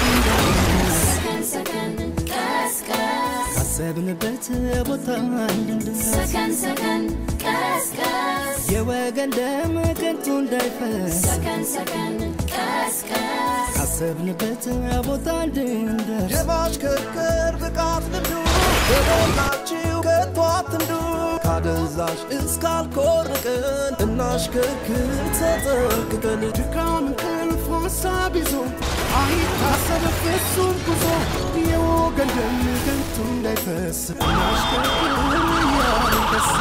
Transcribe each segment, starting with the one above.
ሰከን ሰከን ቀስቀስ ካሰብንበት ቦታ እንድንደርስ ሰከን ሰከን ቀስቀስ የወገን ደም ከንቱ እንዳይፈስ ሰከን ሰከን ቀስቀስ ካሰብንበት ቦታ እንድንደርስ የማሽከርከር ብቃት ልምዱ በሞላችሁ ከቶ አትንዱ ካደንዛዥ እስካልኮርቅን እናሽከርክር ተጠንቅቀን ድካም እንቅልፍ ሀሳብ ይዞ አይታሰብ ፍጹም ጉዞ የወገን ደም ከንቱ እንዳይፈስ እናሽከርክር እያንደስ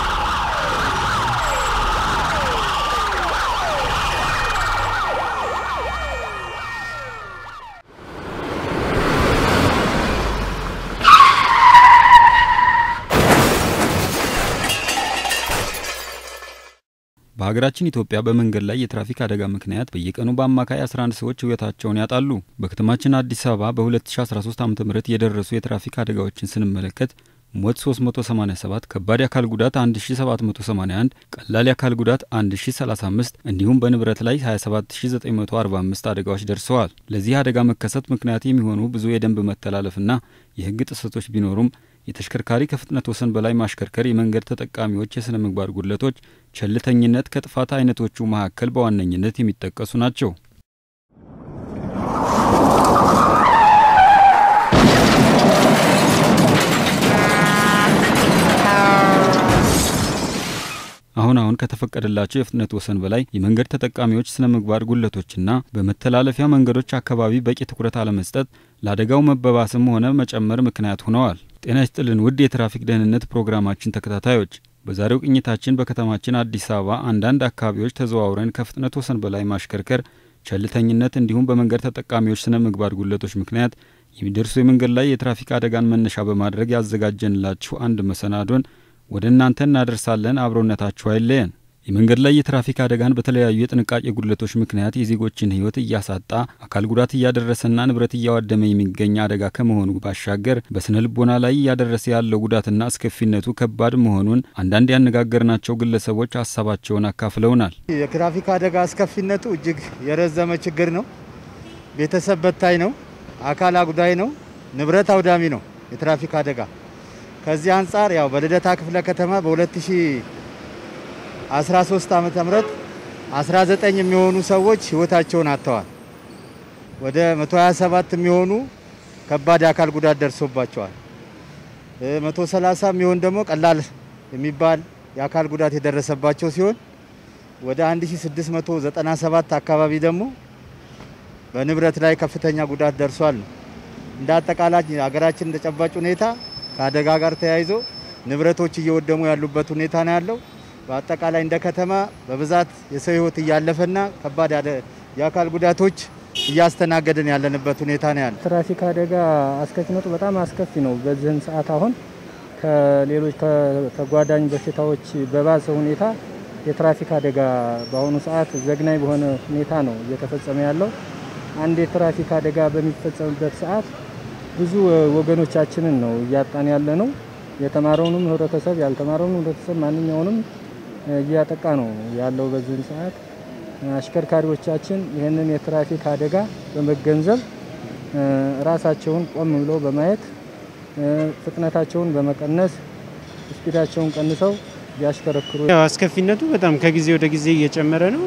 በሀገራችን ኢትዮጵያ በመንገድ ላይ የትራፊክ አደጋ ምክንያት በየቀኑ በአማካይ 11 ሰዎች ሕይወታቸውን ያጣሉ። በከተማችን አዲስ አበባ በ2013 ዓ ም የደረሱ የትራፊክ አደጋዎችን ስንመለከት ሞት 387፣ ከባድ የአካል ጉዳት 1781፣ ቀላል የአካል ጉዳት 1035 እንዲሁም በንብረት ላይ 27945 አደጋዎች ደርሰዋል። ለዚህ አደጋ መከሰት ምክንያት የሚሆኑ ብዙ የደንብ መተላለፍና የሕግ ጥሰቶች ቢኖሩም የተሽከርካሪ ከፍጥነት ወሰን በላይ ማሽከርከር፣ የመንገድ ተጠቃሚዎች የሥነ ምግባር ጉድለቶች፣ ቸልተኝነት ከጥፋት አይነቶቹ መካከል በዋነኝነት የሚጠቀሱ ናቸው። አሁን አሁን ከተፈቀደላቸው የፍጥነት ወሰን በላይ የመንገድ ተጠቃሚዎች ስነ ምግባር ጉድለቶችና በመተላለፊያ መንገዶች አካባቢ በቂ ትኩረት አለመስጠት ለአደጋው መበባስም ሆነ መጨመር ምክንያት ሆነዋል። ጤና ይስጥልን ውድ የትራፊክ ደህንነት ፕሮግራማችን ተከታታዮች፣ በዛሬው ቅኝታችን በከተማችን አዲስ አበባ አንዳንድ አካባቢዎች ተዘዋውረን ከፍጥነት ወሰን በላይ ማሽከርከር፣ ቸልተኝነት እንዲሁም በመንገድ ተጠቃሚዎች ስነ ምግባር ጉድለቶች ምክንያት የሚደርሱ የመንገድ ላይ የትራፊክ አደጋን መነሻ በማድረግ ያዘጋጀንላችሁ አንድ መሰናዶን ወደ እናንተ እናደርሳለን። አብሮነታችሁ አይለየን። የመንገድ ላይ የትራፊክ አደጋን በተለያዩ የጥንቃቄ ጉድለቶች ምክንያት የዜጎችን ሕይወት እያሳጣ አካል ጉዳት እያደረሰና ንብረት እያዋደመ የሚገኝ አደጋ ከመሆኑ ባሻገር በስነ ልቦና ላይ እያደረሰ ያለው ጉዳትና አስከፊነቱ ከባድ መሆኑን አንዳንድ ያነጋገርናቸው ግለሰቦች ሀሳባቸውን አካፍለውናል። የትራፊክ አደጋ አስከፊነቱ እጅግ የረዘመ ችግር ነው። ቤተሰብ በታይ ነው። አካል አጉዳይ ነው። ንብረት አውዳሚ ነው የትራፊክ አደጋ። ከዚህ አንጻር ያው በልደታ ክፍለ ከተማ በ2013 ዓመተ ምህረት 19 የሚሆኑ ሰዎች ህይወታቸውን አጥተዋል። ወደ 127 የሚሆኑ ከባድ የአካል ጉዳት ደርሶባቸዋል። 130 የሚሆን ደግሞ ቀላል የሚባል የአካል ጉዳት የደረሰባቸው ሲሆን ወደ 1697 አካባቢ ደግሞ በንብረት ላይ ከፍተኛ ጉዳት ደርሷል ነው። እንደ አጠቃላይ ሀገራችን ተጨባጭ ሁኔታ ከአደጋ ጋር ተያይዞ ንብረቶች እየወደሙ ያሉበት ሁኔታ ነው ያለው። በአጠቃላይ እንደ ከተማ በብዛት የሰው ህይወት እያለፈና ከባድ የአካል ጉዳቶች እያስተናገድን ያለንበት ሁኔታ ነው ያለው። ትራፊክ አደጋ አስከፊነቱ በጣም አስከፊ ነው። በዚህን ሰዓት አሁን ከሌሎች ተጓዳኝ በሽታዎች በባሰ ሁኔታ የትራፊክ አደጋ በአሁኑ ሰዓት ዘግናኝ በሆነ ሁኔታ ነው እየተፈጸመ ያለው። አንድ የትራፊክ አደጋ በሚፈጸምበት ሰዓት ብዙ ወገኖቻችንን ነው እያጣን ያለ ነው። የተማረውንም ህብረተሰብ ያልተማረውንም ህብረተሰብ ማንኛውንም እያጠቃ ነው ያለው። በዚህን ሰዓት አሽከርካሪዎቻችን ይህንን የትራፊክ አደጋ በመገንዘብ ራሳቸውን ቆም ብለው በማየት ፍጥነታቸውን በመቀነስ ስፒዳቸውን ቀንሰው ቢያሽከረክሩ ያው አስከፊነቱ በጣም ከጊዜ ወደ ጊዜ እየጨመረ ነው።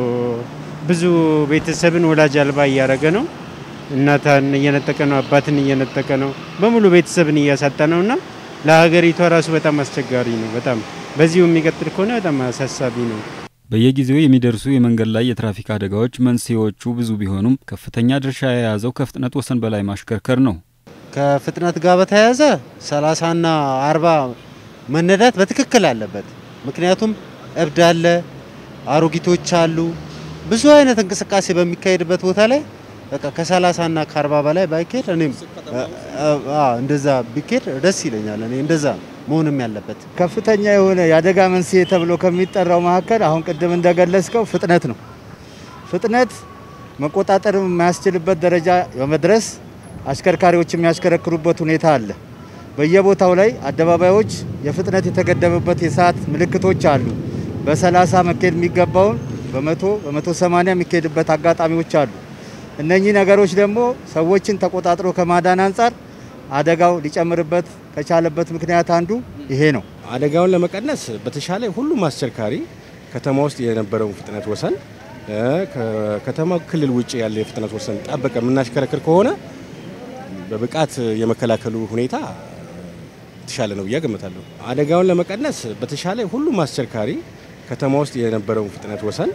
ብዙ ቤተሰብን ወላጅ አልባ እያደረገ ነው። እናትን እየነጠቀ ነው። አባትን እየነጠቀ ነው። በሙሉ ቤተሰብን እያሳጣ ነው እና ለሀገሪቷ ራሱ በጣም አስቸጋሪ ነው። በጣም በዚሁ የሚቀጥል ከሆነ በጣም አሳሳቢ ነው። በየጊዜው የሚደርሱ የመንገድ ላይ የትራፊክ አደጋዎች መንስኤዎቹ ብዙ ቢሆኑም ከፍተኛ ድርሻ የያዘው ከፍጥነት ወሰን በላይ ማሽከርከር ነው። ከፍጥነት ጋር በተያያዘ 30ና 40 መነዳት በትክክል አለበት። ምክንያቱም እብድ አለ፣ አሮጊቶች አሉ። ብዙ አይነት እንቅስቃሴ በሚካሄድበት ቦታ ላይ በቃ ከ30 እና ከ40 በላይ ባይካሄድ እኔም እንደዛ ቢካሄድ ደስ ይለኛል። እኔ እንደዛ መሆንም ያለበት ከፍተኛ የሆነ የአደጋ መንስኤ ተብሎ ከሚጠራው መካከል አሁን ቅድም እንደገለጽከው ፍጥነት ነው። ፍጥነት መቆጣጠር የማያስችልበት ደረጃ በመድረስ አሽከርካሪዎች የሚያሽከረክሩበት ሁኔታ አለ። በየቦታው ላይ አደባባዮች የፍጥነት የተገደበበት የሰዓት ምልክቶች አሉ። በ30 መካሄድ የሚገባውን በመቶ በመቶ ሰማንያ የሚካሄድበት አጋጣሚዎች አሉ። እነኚህ ነገሮች ደግሞ ሰዎችን ተቆጣጥሮ ከማዳን አንጻር አደጋው ሊጨምርበት ከቻለበት ምክንያት አንዱ ይሄ ነው። አደጋውን ለመቀነስ በተሻለ ሁሉም አሽከርካሪ ከተማ ውስጥ የነበረውን ፍጥነት ወሰን ከከተማ ክልል ውጭ ያለ የፍጥነት ወሰን ጠበቀ የምናሽከረክር ከሆነ በብቃት የመከላከሉ ሁኔታ የተሻለ ነው ብዬ ገምታለሁ። አደጋውን ለመቀነስ በተሻለ ሁሉም አሽከርካሪ ከተማ ውስጥ የነበረውን ፍጥነት ወሰን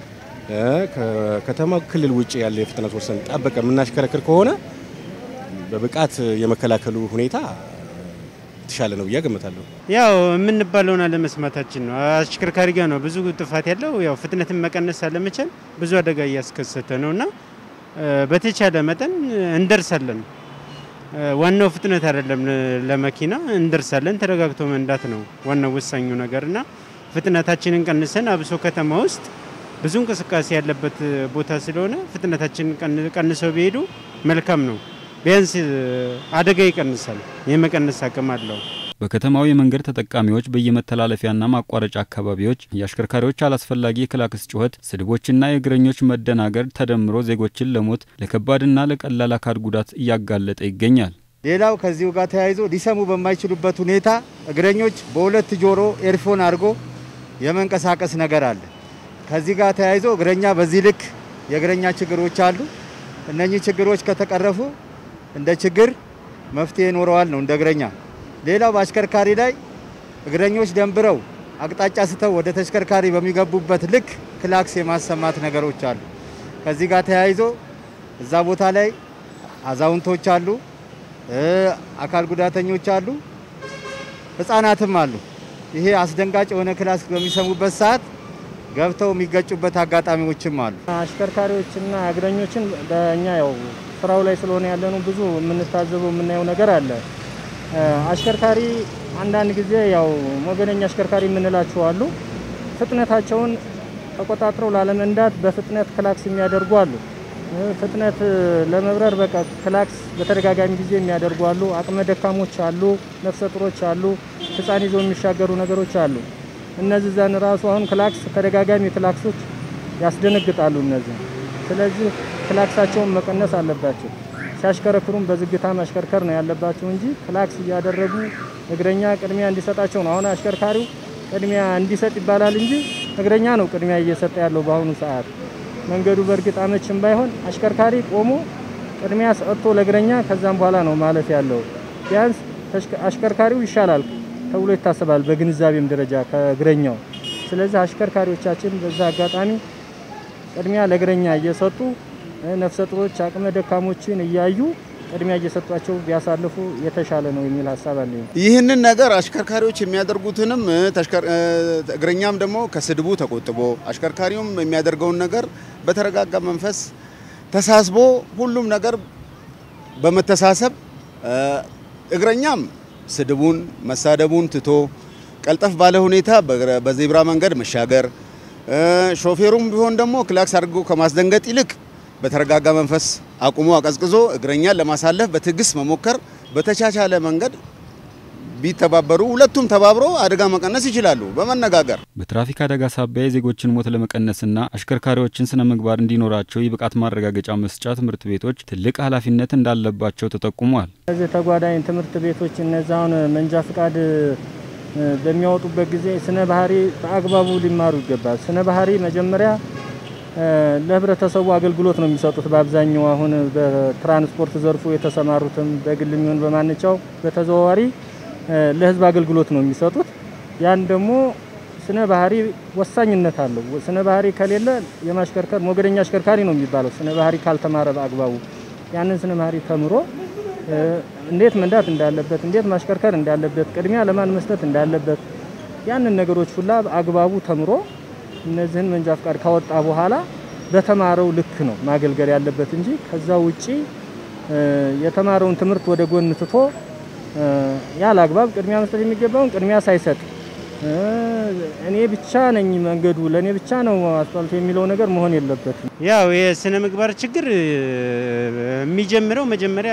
ከከተማ ክልል ውጭ ያለ የፍጥነት ወሰን ጠበቀ የምናሽከረክር ከሆነ በብቃት የመከላከሉ ሁኔታ የተሻለ ነው ብዬ ገምታለሁ። ያው የምንባለውን አለመስማታችን ነው። አሽከርካሪ ጋር ነው ብዙ ጥፋት ያለው። ያው ፍጥነትን መቀነስ አለመቻል ብዙ አደጋ እያስከሰተ ነው እና በተቻለ መጠን እንደርሳለን። ዋናው ፍጥነት አይደለም፣ ለመኪና እንደርሳለን። ተረጋግቶ መንዳት ነው ዋናው ወሳኙ ነገር እና ፍጥነታችንን ቀንሰን አብሶ ከተማ ውስጥ ብዙ እንቅስቃሴ ያለበት ቦታ ስለሆነ ፍጥነታችንን ቀንሰው ቢሄዱ መልካም ነው። ቢያንስ አደጋ ይቀንሳል፣ የመቀነስ አቅም አለው። በከተማው የመንገድ ተጠቃሚዎች በየመተላለፊያና ማቋረጫ አካባቢዎች የአሽከርካሪዎች አላስፈላጊ የክላክስ ጩኸት፣ ስድቦችና የእግረኞች መደናገር ተደምሮ ዜጎችን ለሞት ለከባድና ለቀላል አካል ጉዳት እያጋለጠ ይገኛል። ሌላው ከዚሁ ጋር ተያይዞ ሊሰሙ በማይችሉበት ሁኔታ እግረኞች በሁለት ጆሮ ኤርፎን አድርጎ የመንቀሳቀስ ነገር አለ። ከዚህ ጋር ተያይዞ እግረኛ በዚህ ልክ የእግረኛ ችግሮች አሉ። እነኚህ ችግሮች ከተቀረፉ እንደ ችግር መፍትሄ ይኖረዋል ነው እንደ እግረኛ። ሌላው በአሽከርካሪ ላይ እግረኞች ደንብረው አቅጣጫ ስተው ወደ ተሽከርካሪ በሚገቡበት ልክ ክላክስ የማሰማት ነገሮች አሉ። ከዚህ ጋር ተያይዞ እዛ ቦታ ላይ አዛውንቶች አሉ፣ አካል ጉዳተኞች አሉ፣ ህፃናትም አሉ። ይሄ አስደንጋጭ የሆነ ክላክስ በሚሰሙበት ሰዓት ገብተው የሚገጩበት አጋጣሚዎችም አሉ። አሽከርካሪዎችና እግረኞችን በእኛ ያው ስራው ላይ ስለሆነ ያለነው ብዙ የምንታዘበው የምናየው ነገር አለ። አሽከርካሪ አንዳንድ ጊዜ ያው ሞገደኛ አሽከርካሪ የምንላቸው አሉ። ፍጥነታቸውን ተቆጣጥረው ላለመንዳት በፍጥነት ክላክስ የሚያደርጉ አሉ። ፍጥነት ለመብረር በቃ ክላክስ በተደጋጋሚ ጊዜ የሚያደርጉ አሉ። አቅመ ደካሞች አሉ፣ ነፍሰ ጡሮች አሉ፣ ህፃን ይዘው የሚሻገሩ ነገሮች አሉ። እነዚህ ዘን ራሱ አሁን ክላክስ ተደጋጋሚ ክላክሶች ያስደነግጣሉ እነዚህ። ስለዚህ ክላክሳቸውን መቀነስ አለባቸው። ሲያሽከረክሩም በዝግታ ማሽከርከር ነው ያለባቸው እንጂ ክላክስ እያደረጉ እግረኛ ቅድሚያ እንዲሰጣቸው ነው። አሁን አሽከርካሪው ቅድሚያ እንዲሰጥ ይባላል እንጂ እግረኛ ነው ቅድሚያ እየሰጠ ያለው በአሁኑ ሰዓት። መንገዱ በእርግጥ አመችም ባይሆን አሽከርካሪ ቆሞ ቅድሚያ ሰጥቶ ለእግረኛ ከዛም በኋላ ነው ማለፍ ያለው። ቢያንስ አሽከርካሪው ይሻላል ተብሎ ይታሰባል በግንዛቤም ደረጃ ከእግረኛው። ስለዚህ አሽከርካሪዎቻችን በዛ አጋጣሚ ቅድሚያ ለእግረኛ እየሰጡ ነፍሰ ጡሮች፣ አቅመ ደካሞችን እያዩ ቅድሚያ እየሰጧቸው ቢያሳልፉ የተሻለ ነው የሚል ሀሳብ አለኝ። ይህንን ነገር አሽከርካሪዎች የሚያደርጉትንም እግረኛም ደግሞ ከስድቡ ተቆጥቦ አሽከርካሪውም የሚያደርገውን ነገር በተረጋጋ መንፈስ ተሳስቦ ሁሉም ነገር በመተሳሰብ እግረኛም ስድቡን መሳደቡን ትቶ ቀልጠፍ ባለ ሁኔታ በዜብራ መንገድ መሻገር፣ ሾፌሩም ቢሆን ደግሞ ክላክስ አድርጎ ከማስደንገጥ ይልቅ በተረጋጋ መንፈስ አቁሞ አቀዝቅዞ እግረኛን ለማሳለፍ በትዕግስት መሞከር፣ በተቻቻለ መንገድ ቢተባበሩ ሁለቱም ተባብሮ አደጋ መቀነስ ይችላሉ በመነጋገር። በትራፊክ አደጋ ሳቢያ የዜጎችን ሞት ለመቀነስና አሽከርካሪዎችን ስነ ምግባር እንዲኖራቸው የብቃት ማረጋገጫ መስጫ ትምህርት ቤቶች ትልቅ ኃላፊነት እንዳለባቸው ተጠቁሟል። እነዚህ ተጓዳኝ ትምህርት ቤቶች እነዛውን መንጃ ፍቃድ በሚያወጡበት ጊዜ ስነ ባህሪ በአግባቡ ሊማሩ ይገባል። ስነ ባህሪ መጀመሪያ ለህብረተሰቡ አገልግሎት ነው የሚሰጡት። በአብዛኛው አሁን በትራንስፖርት ዘርፉ የተሰማሩትም በግል የሚሆን በማንቻው በተዘዋዋሪ ለህዝብ አገልግሎት ነው የሚሰጡት። ያን ደግሞ ስነ ባህሪ ወሳኝነት አለው። ስነ ባህሪ ከሌለ የማሽከርከር ሞገደኛ አሽከርካሪ ነው የሚባለው። ስነ ባህሪ ካልተማረ በአግባቡ ያንን ስነ ባህሪ ተምሮ እንዴት መንዳት እንዳለበት፣ እንዴት ማሽከርከር እንዳለበት፣ ቅድሚያ ለማን መስጠት እንዳለበት ያንን ነገሮች ሁላ በአግባቡ ተምሮ እነዚህን መንጃ ፍቃድ ካወጣ በኋላ በተማረው ልክ ነው ማገልገል ያለበት እንጂ ከዛ ውጪ የተማረውን ትምህርት ወደ ጎን ትቶ ያለ አግባብ ቅድሚያ መስጠት የሚገባውን ቅድሚያ ሳይሰጥ እኔ ብቻ ነኝ መንገዱ ለእኔ ብቻ ነው አስፋልቱ የሚለው ነገር መሆን የለበትም። ያው የስነ ምግባር ችግር የሚጀምረው መጀመሪያ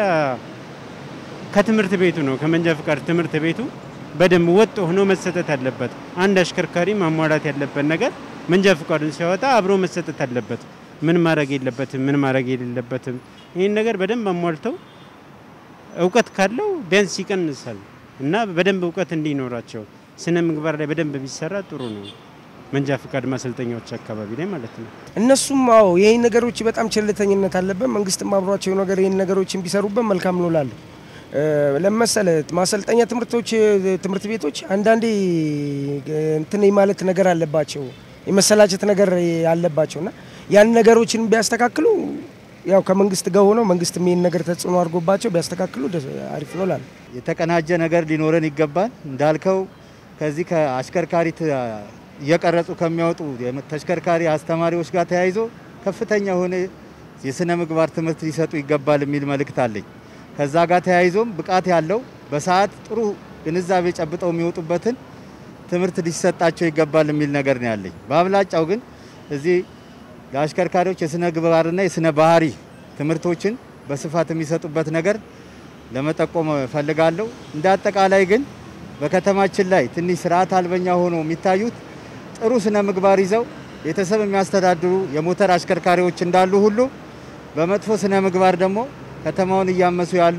ከትምህርት ቤቱ ነው። ከመንጃ ፍቃድ ትምህርት ቤቱ በደንብ ወጥ ሆኖ መሰጠት አለበት። አንድ አሽከርካሪ ማሟላት ያለበት ነገር መንጃ ፍቃዱን ሲያወጣ አብሮ መሰጠት አለበት። ምን ማድረግ የለበትም፣ ምን ማድረግ የሌለበትም ይህን ነገር በደንብ አሟልተው እውቀት ካለው ቢያንስ ይቀንሳል እና በደንብ እውቀት እንዲኖራቸው ስነ ምግባር ላይ በደንብ ቢሰራ ጥሩ ነው። መንጃ ፈቃድ ማሰልጠኛዎች አካባቢ ላይ ማለት ነው። እነሱም አዎ ይህን ነገሮች በጣም ቸልተኝነት አለበት። መንግስትም አብሯቸው ነገር ይህን ነገሮችን ቢሰሩበት መልካም ነው እላለሁ። ለመሰለ ማሰልጠኛ ትምህርቶች ትምህርት ቤቶች አንዳንዴ እንትን ማለት ነገር አለባቸው የመሰላቸት ነገር አለባቸው እና ያን ነገሮችን ቢያስተካክሉ ያው ከመንግስት ጋር ሆነው መንግስት ይህን ነገር ተጽዕኖ አድርጎባቸው ቢያስተካክሉ አሪፍ ነው እላለሁ። የተቀናጀ ነገር ሊኖረን ይገባል። እንዳልከው ከዚህ ከአሽከርካሪ እየቀረጹ ከሚያወጡ ተሽከርካሪ አስተማሪዎች ጋር ተያይዞ ከፍተኛ የሆነ የስነ ምግባር ትምህርት ሊሰጡ ይገባል የሚል መልእክት አለኝ። ከዛ ጋር ተያይዞም ብቃት ያለው በሰዓት ጥሩ ግንዛቤ ጨብጠው የሚወጡበትን ትምህርት ሊሰጣቸው ይገባል የሚል ነገር ነው ያለኝ። በአብላጫው ግን እዚህ ለአሽከርካሪዎች የስነ ምግባርና የስነ ባህሪ ትምህርቶችን በስፋት የሚሰጡበት ነገር ለመጠቆም እፈልጋለሁ። እንደ አጠቃላይ ግን በከተማችን ላይ ትንሽ ስርዓት አልበኛ ሆኖ የሚታዩት ጥሩ ስነ ምግባር ይዘው ቤተሰብ የሚያስተዳድሩ የሞተር አሽከርካሪዎች እንዳሉ ሁሉ በመጥፎ ስነ ምግባር ደግሞ ከተማውን እያመሱ ያሉ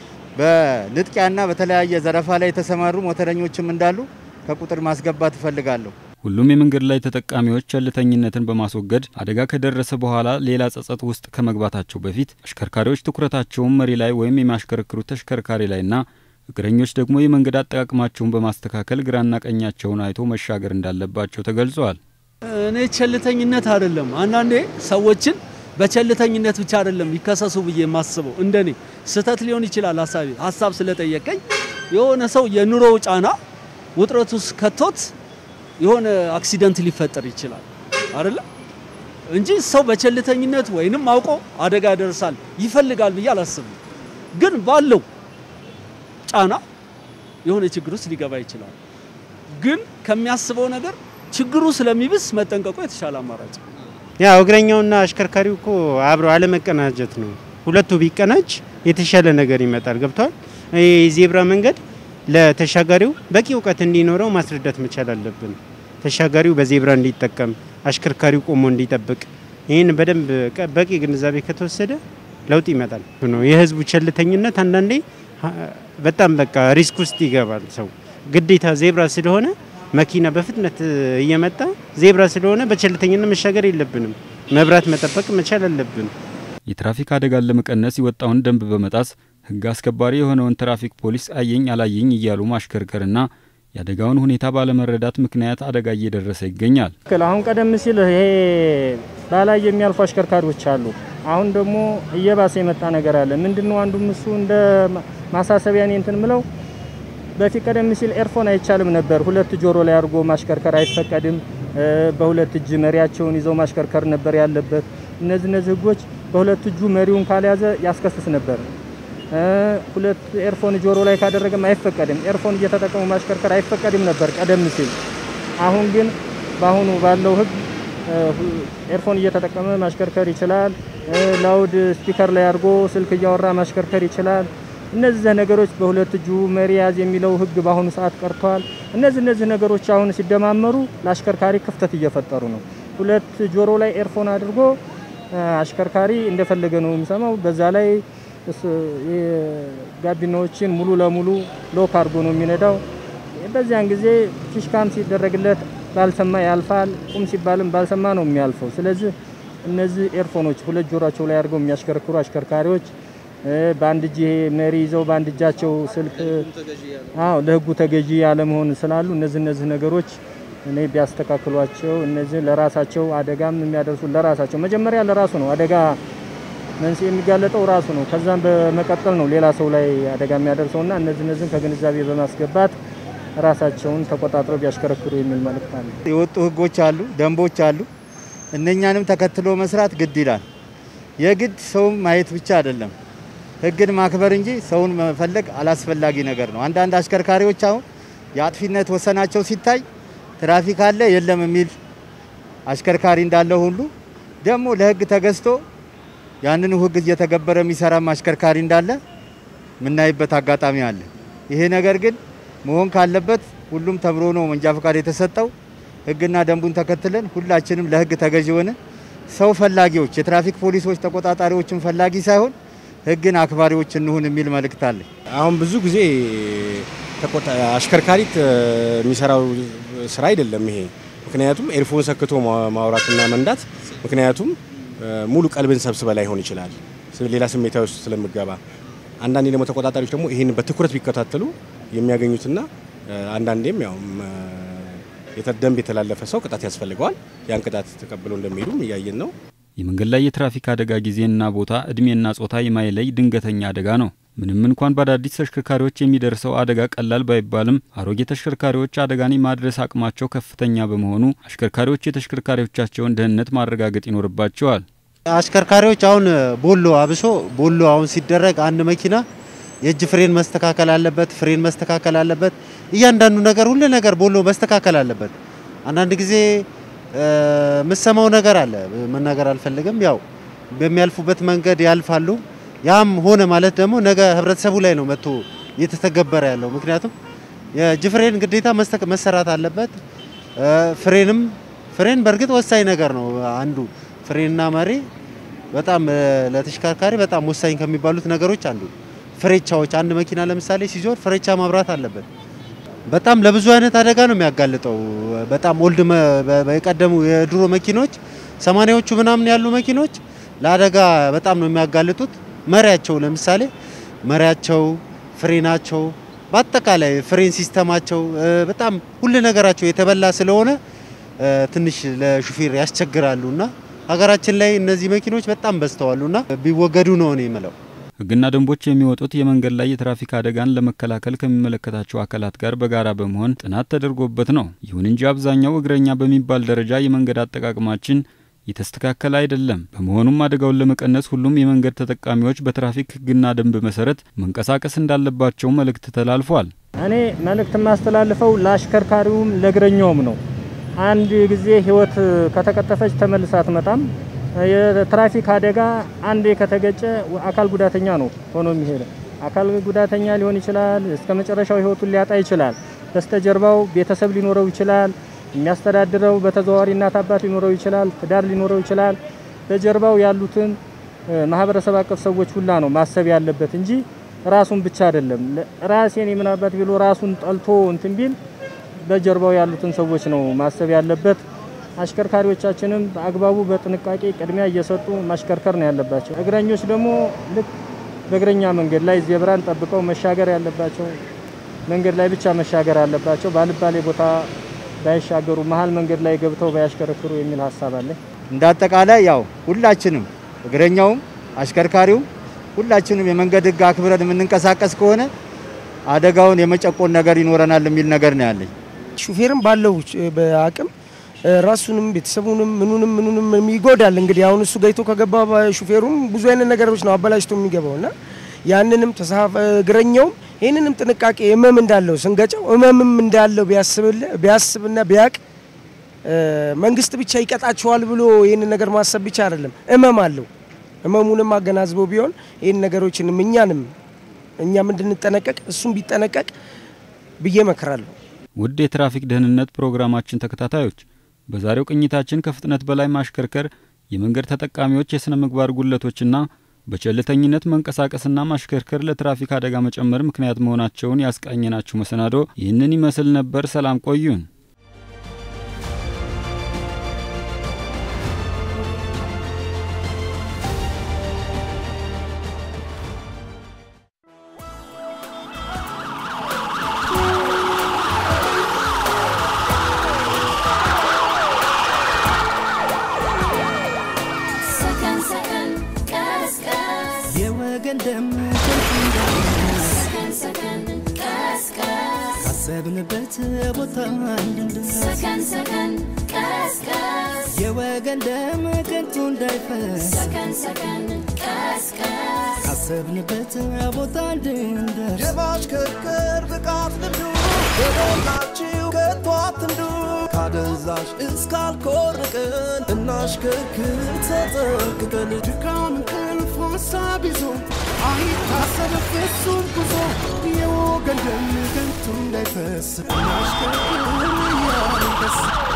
በንጥቂያና በተለያየ ዘረፋ ላይ የተሰማሩ ሞተረኞችም እንዳሉ ከቁጥር ማስገባት እፈልጋለሁ። ሁሉም የመንገድ ላይ ተጠቃሚዎች ቸልተኝነትን በማስወገድ አደጋ ከደረሰ በኋላ ሌላ ጸጸት ውስጥ ከመግባታቸው በፊት አሽከርካሪዎች ትኩረታቸውን መሪ ላይ ወይም የሚያሽከረክሩት ተሽከርካሪ ላይና እግረኞች ደግሞ የመንገድ አጠቃቀማቸውን በማስተካከል ግራና ቀኛቸውን አይቶ መሻገር እንዳለባቸው ተገልጸዋል። እኔ ቸልተኝነት አይደለም። አንዳንዴ ሰዎችን በቸልተኝነት ብቻ አይደለም ይከሰሱ ብዬ የማስበው እንደኔ ስህተት ሊሆን ይችላል። ሀሳቢ ሀሳብ ስለጠየቀኝ የሆነ ሰው የኑሮው ጫና ውጥረት ውስጥ ከቶት የሆነ አክሲደንት ሊፈጠር ይችላል አይደለ እንጂ ሰው በቸልተኝነት ወይንም አውቆ አደጋ ያደርሳል ይፈልጋል ብዬ አላስብም። ግን ባለው ጫና የሆነ ችግር ውስጥ ሊገባ ይችላል። ግን ከሚያስበው ነገር ችግሩ ስለሚብስ መጠንቀቁ የተሻለ አማራጭ ነው። ያው እግረኛውና አሽከርካሪው እኮ አብረው አለመቀናጀት ነው። ሁለቱ ቢቀናጅ የተሻለ ነገር ይመጣል። ገብቷል። የዜብራ መንገድ ለተሻጋሪው በቂ እውቀት እንዲኖረው ማስረዳት መቻል አለብን። ተሻጋሪው በዜብራ እንዲጠቀም፣ አሽከርካሪው ቆሞ እንዲጠብቅ፣ ይህን በደንብ በቂ ግንዛቤ ከተወሰደ ለውጥ ይመጣል ነው። የህዝቡ ቸልተኝነት አንዳንዴ በጣም በቃ ሪስክ ውስጥ ይገባል ሰው ግዴታ ዜብራ ስለሆነ መኪና በፍጥነት እየመጣ ዜብራ ስለሆነ በቸልተኝነት መሻገር የለብንም። መብራት መጠበቅ መቻል አለብን። የትራፊክ አደጋን ለመቀነስ የወጣውን ደንብ በመጣስ ህግ አስከባሪ የሆነውን ትራፊክ ፖሊስ አየኝ አላየኝ እያሉ ማሽከርከርና የአደጋውን ሁኔታ ባለመረዳት ምክንያት አደጋ እየደረሰ ይገኛል። አሁን ቀደም ሲል ይሄ ባላይ የሚያልፉ አሽከርካሪዎች አሉ። አሁን ደግሞ እየባሰ የመጣ ነገር አለ። ምንድነው? አንዱም እሱ እንደ ማሳሰቢያ እኔ እንትን ምለው በፊት ቀደም ሲል ኤርፎን አይቻልም ነበር። ሁለት ጆሮ ላይ አድርጎ ማሽከርከር አይፈቀድም። በሁለት እጅ መሪያቸውን ይዘው ማሽከርከር ነበር ያለበት። እነዚህ እነዚህ ህጎች በሁለት እጁ መሪውን ካልያዘ ያስከስስ ነበር። ሁለት ኤርፎን ጆሮ ላይ ካደረገም አይፈቀድም። ኤርፎን እየተጠቀሙ ማሽከርከር አይፈቀድም ነበር ቀደም ሲል። አሁን ግን በአሁኑ ባለው ህግ ኤርፎን እየተጠቀመ ማሽከርከር ይችላል። ላውድ ስፒከር ላይ አድርጎ ስልክ እያወራ ማሽከርከር ይችላል። እነዚህ ነገሮች በሁለት እጁ መሪ ያዝ የሚለው ህግ በአሁኑ ሰዓት ቀርተዋል። እነዚህ እነዚህ ነገሮች አሁን ሲደማመሩ ለአሽከርካሪ ክፍተት እየፈጠሩ ነው። ሁለት ጆሮ ላይ ኤርፎን አድርጎ አሽከርካሪ እንደፈለገ ነው የሚሰማው። በዛ ላይ ጋቢናዎችን ሙሉ ለሙሉ ሎክ አድርጎ ነው የሚነዳው። በዚያን ጊዜ ፊሽካም ሲደረግለት ባልሰማ ያልፋል፣ ቁም ሲባልም ባልሰማ ነው የሚያልፈው። ስለዚህ እነዚህ ኤርፎኖች ሁለት ጆሮቸው ላይ አድርገው የሚያሽከረክሩ አሽከርካሪዎች በአንድ እጅ መሪ ይዘው በአንድ እጃቸው ስልክ አዎ ለህጉ ተገዢ ያለመሆን ስላሉ እነዚህ እነዚህ ነገሮች እኔ ቢያስተካክሏቸው እነዚህ ለራሳቸው አደጋም የሚያደርሱ ለራሳቸው መጀመሪያ ለራሱ ነው አደጋ መንስኤ የሚጋለጠው ራሱ ነው። ከዛም በመቀጠል ነው ሌላ ሰው ላይ አደጋ የሚያደርሰውና እነዚህ እነዚህን ከግንዛቤ በማስገባት ራሳቸውን ተቆጣጥረው ቢያሽከረክሩ የሚል መልእክት አለ። የወጡ ህጎች አሉ፣ ደንቦች አሉ። እነኛንም ተከትሎ መስራት ግድ ይላል። የግድ ሰውም ማየት ብቻ አይደለም ህግን ማክበር እንጂ ሰውን መፈለግ አላስፈላጊ ነገር ነው። አንዳንድ አሽከርካሪዎች አሁን የአጥፊነት ወሰናቸው ሲታይ ትራፊክ አለ የለም የሚል አሽከርካሪ እንዳለ ሁሉ ደግሞ ለህግ ተገዝቶ ያንኑ ህግ እየተገበረ የሚሰራም አሽከርካሪ እንዳለ የምናይበት አጋጣሚ አለ። ይሄ ነገር ግን መሆን ካለበት ሁሉም ተምሮ ነው መንጃ ፈቃድ የተሰጠው። ህግና ደንቡን ተከትለን ሁላችንም ለህግ ተገዥ ሆነን ሰው ፈላጊዎች፣ የትራፊክ ፖሊሶች ተቆጣጣሪዎችን ፈላጊ ሳይሆን ህግን አክባሪዎች እንሁን የሚል መልእክት አለ። አሁን ብዙ ጊዜ ተቆጣ አሽከርካሪ የሚሰራው ስራ አይደለም ይሄ። ምክንያቱም ኤርፎን ሰክቶ ማውራትና መንዳት ምክንያቱም ሙሉ ቀልብን ሰብስበ ላይሆን ይችላል፣ ሌላ ስሜታዊ ውስጥ ስለምገባ። አንዳንዴ ደግሞ ተቆጣጣሪዎች ደግሞ ይህን በትኩረት ቢከታተሉ የሚያገኙትና አንዳንዴም ያው ደንብ የተላለፈ ሰው ቅጣት ያስፈልገዋል። ያን ቅጣት ተቀብለው እንደሚሄዱም እያየን ነው። የመንገድ ላይ የትራፊክ አደጋ ጊዜና ቦታ እድሜና ጾታ የማይለይ ድንገተኛ አደጋ ነው። ምንም እንኳን በአዳዲስ ተሽከርካሪዎች የሚደርሰው አደጋ ቀላል ባይባልም አሮጌ ተሽከርካሪዎች አደጋን የማድረስ አቅማቸው ከፍተኛ በመሆኑ አሽከርካሪዎች የተሽከርካሪዎቻቸውን ደህንነት ማረጋገጥ ይኖርባቸዋል። አሽከርካሪዎች አሁን ቦሎ አብሶ ቦሎ አሁን ሲደረግ አንድ መኪና የእጅ ፍሬን መስተካከል አለበት፣ ፍሬን መስተካከል አለበት። እያንዳንዱ ነገር ሁሉ ነገር ቦሎ መስተካከል አለበት። አንዳንድ ጊዜ የምሰማው ነገር አለ፣ መናገር አልፈልግም። ያው በሚያልፉበት መንገድ ያልፋሉ። ያም ሆነ ማለት ደግሞ ነገ ህብረተሰቡ ላይ ነው መጥቶ እየተተገበረ ያለው። ምክንያቱም የእጅ ፍሬን ግዴታ መሰራት አለበት። ፍሬንም ፍሬን በእርግጥ ወሳኝ ነገር ነው። አንዱ ፍሬንና መሪ በጣም ለተሽከርካሪ በጣም ወሳኝ ከሚባሉት ነገሮች አንዱ ፍሬቻዎች። አንድ መኪና ለምሳሌ ሲዞር ፍሬቻ ማብራት አለበት። በጣም ለብዙ አይነት አደጋ ነው የሚያጋልጠው። በጣም ኦልድ የቀደሙ የድሮ መኪኖች ሰማኒያዎቹ ምናምን ያሉ መኪኖች ለአደጋ በጣም ነው የሚያጋልጡት። መሪያቸው ለምሳሌ መሪያቸው፣ ፍሬናቸው፣ በአጠቃላይ ፍሬን ሲስተማቸው በጣም ሁሉ ነገራቸው የተበላ ስለሆነ ትንሽ ለሹፌር ያስቸግራሉና ሀገራችን ላይ እነዚህ መኪኖች በጣም በዝተዋሉና ቢወገዱ ነው እኔ የምለው። ሕግና ደንቦች የሚወጡት የመንገድ ላይ የትራፊክ አደጋን ለመከላከል ከሚመለከታቸው አካላት ጋር በጋራ በመሆን ጥናት ተደርጎበት ነው። ይሁን እንጂ አብዛኛው እግረኛ በሚባል ደረጃ የመንገድ አጠቃቀማችን የተስተካከለ አይደለም። በመሆኑም አደጋውን ለመቀነስ ሁሉም የመንገድ ተጠቃሚዎች በትራፊክ ሕግና ደንብ መሰረት መንቀሳቀስ እንዳለባቸው መልእክት ተላልፏል። እኔ መልእክት የማስተላልፈው ለአሽከርካሪውም ለእግረኛውም ነው። አንድ ጊዜ ህይወት ከተቀጠፈች ተመልሳ አትመጣም። የትራፊክ አደጋ አንዴ ከተገጨ አካል ጉዳተኛ ነው ሆኖ የሚሄደ አካል ጉዳተኛ ሊሆን ይችላል። እስከ መጨረሻው ህይወቱን ሊያጣ ይችላል። በስተጀርባው ቤተሰብ ሊኖረው ይችላል። የሚያስተዳድረው በተዘዋዋሪ እናት አባት ሊኖረው ይችላል። ትዳር ሊኖረው ይችላል። በጀርባው ያሉትን ማህበረሰብ አቀፍ ሰዎች ሁላ ነው ማሰብ ያለበት እንጂ ራሱን ብቻ አይደለም። ራሴን የምናባት ቢሎ ራሱን ጠልቶ እንትን ቢል በጀርባው ያሉትን ሰዎች ነው ማሰብ ያለበት። አሽከርካሪዎቻችንም በአግባቡ በጥንቃቄ ቅድሚያ እየሰጡ ማሽከርከር ነው ያለባቸው። እግረኞች ደግሞ ልክ በእግረኛ መንገድ ላይ ዜብራን ጠብቀው መሻገር ያለባቸው መንገድ ላይ ብቻ መሻገር አለባቸው። ባልባሌ ቦታ ባይሻገሩ፣ መሀል መንገድ ላይ ገብተው ባያሽከረክሩ የሚል ሀሳብ አለ። እንደ አጠቃላይ ያው ሁላችንም እግረኛውም አሽከርካሪውም ሁላችንም የመንገድ ሕግ አክብረን የምንንቀሳቀስ ከሆነ አደጋውን የመጨቆን ነገር ይኖረናል የሚል ነገር ነው ያለኝ። ሹፌርም ባለው በአቅም ራሱንም ቤተሰቡንም ምኑንም ምኑንም ይጎዳል። እንግዲህ አሁን እሱ ገይቶ ከገባ ሹፌሩም ብዙ አይነት ነገሮች ነው አበላሽቶ የሚገባው እና ያንንም ተሳፈ እግረኛውም ይህንንም ጥንቃቄ ህመም እንዳለው ስንገጨው ህመምም እንዳለው ቢያስብና ቢያቅ መንግስት ብቻ ይቀጣቸዋል ብሎ ይህንን ነገር ማሰብ ብቻ አይደለም፣ ህመም አለው። ህመሙንም አገናዝበው ቢሆን ይህን ነገሮችንም እኛንም እኛም እንድንጠነቀቅ እሱም ቢጠነቀቅ ብዬ መክራለሁ። ውድ የትራፊክ ደህንነት ፕሮግራማችን ተከታታዮች በዛሬው ቅኝታችን ከፍጥነት በላይ ማሽከርከር የመንገድ ተጠቃሚዎች የሥነ ምግባር ጉድለቶችና በቸልተኝነት መንቀሳቀስና ማሽከርከር ለትራፊክ አደጋ መጨመር ምክንያት መሆናቸውን ያስቃኘናችሁ መሰናዶ ይህንን ይመስል ነበር። ሰላም ቆዩን። ሰከን ሰከን ቀስቀስ የወገን ደም ሰከን ሰከን ቀስቀስ ካሰብንበት ቦታ እንድንደርስ ሰከን ሰከን ቀስቀስ የወገን ደም ከንቱ እንዳይፈስ ሰከን ሰከን ቀስቀስ ካሰብንበት ቦታ እንድንደርስ የማሽከርከር ብቃት ልምዱ በሞላችሁ ከቶ አትንዱ ካደንዛዥ እስካልኮርቅን እናሽከርክር ተጠንቅቀን ድካም እንቅልፍ ሀሳብ ይዞ አይታሰብ ፍጹም ጉዞ የወገን ደም ከንቱ እንዳይፈስ እናሽከርክር እያልን ደስ